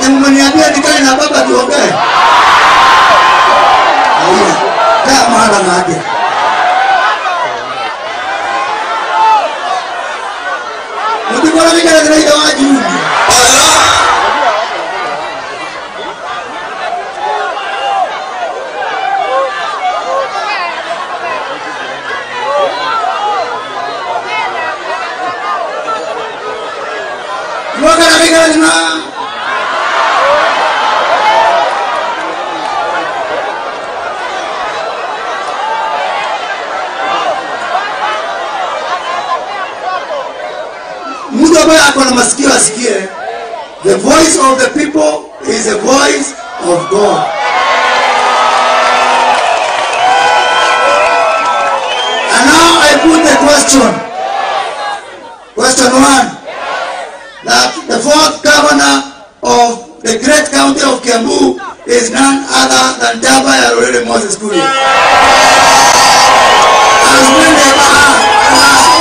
Ati mmeniambia nikae na baba tuongee. Haya. Kaa mara ngapi? Mtikora mikala kana ida waju. Mwaka mikala kana mtu ambaye ako na masikio asikie the voice of the people is the voice of god and now i put the question question one that the fourth governor of the great county of kiambu is none other than jaba yarorere moses kuri as many as